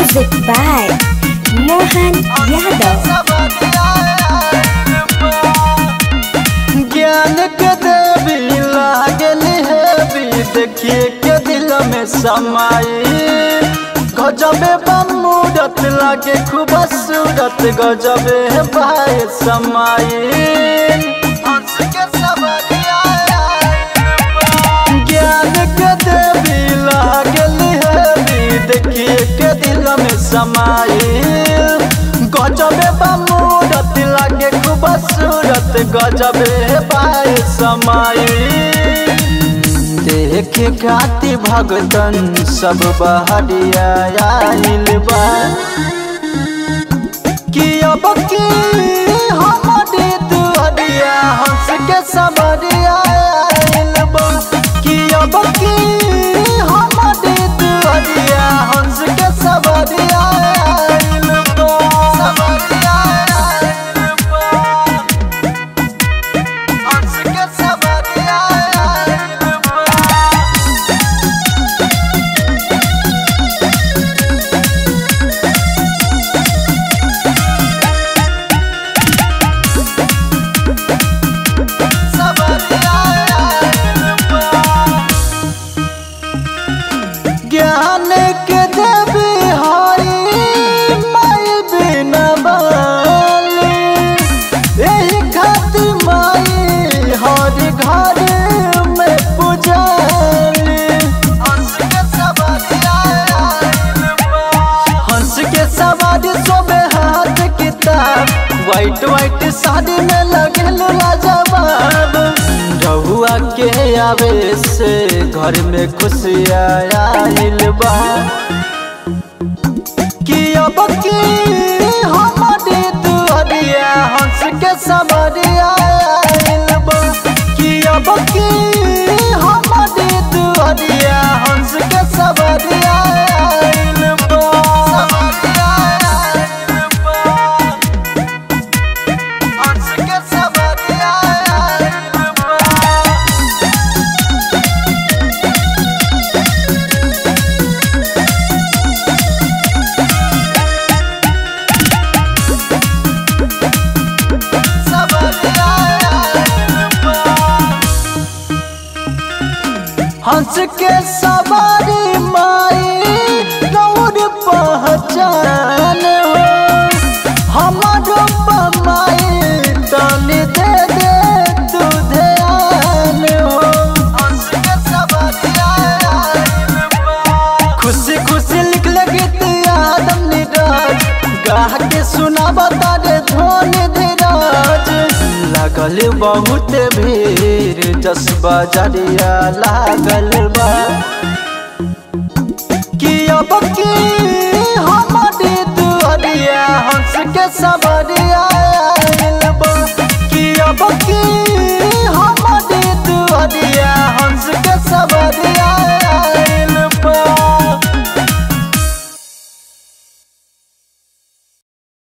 Music by Mohan Yadav. ज्ञान के देवी लागल है भी देखिए के दिल में समाई गजबे बमूरत लागे खूब सूरत गजबे भाई समाई हंस के सवरिया ज्ञान के देवी लागल है भी देखिए के दिल में समाई गजबे बमूरत लागे खूब सूरत गजबे पाए समाई देखे खाती भगतन सब बहरिया आइल बा कि अब की हमारी दुहरिया हंस के सबरिया आइल बा कि अब की हमारी दुहरिया हंस के सबरिया आइल बा सबरिया आइल बा हंस के सबरिया आइल बा ज्ञान के देवी हरी माई बिना बाली यही खातिर माई हर घर में पुजाली हंस के सवारी हंस के सवारी सोबे हाथ किताब वाइट वाइट साड़ी में लगल लाजवाब रहुआ के आवे से घर में खुशियाँ आइल बा कि अब की हमारी दुहरिया हंस के सबरिया आइल बा कि अब की हमारी दुहरिया हंस के सबरिया आइल बा सबरिया आइल बा हंस के सबरिया आइल बा हंस के सवारी माई गौर पहचान हो हमारो पमाई तनी दे दे तू ध्यान हो हंस के सवारी खुशी खुशी लिख ले गीत आदम निराज गाह के सुना बता दे धोनी धीराज लागल बहुत भीड़ जस बजरिया लागल बा कि अब की हमारी दुहरिया हंस के सबरिया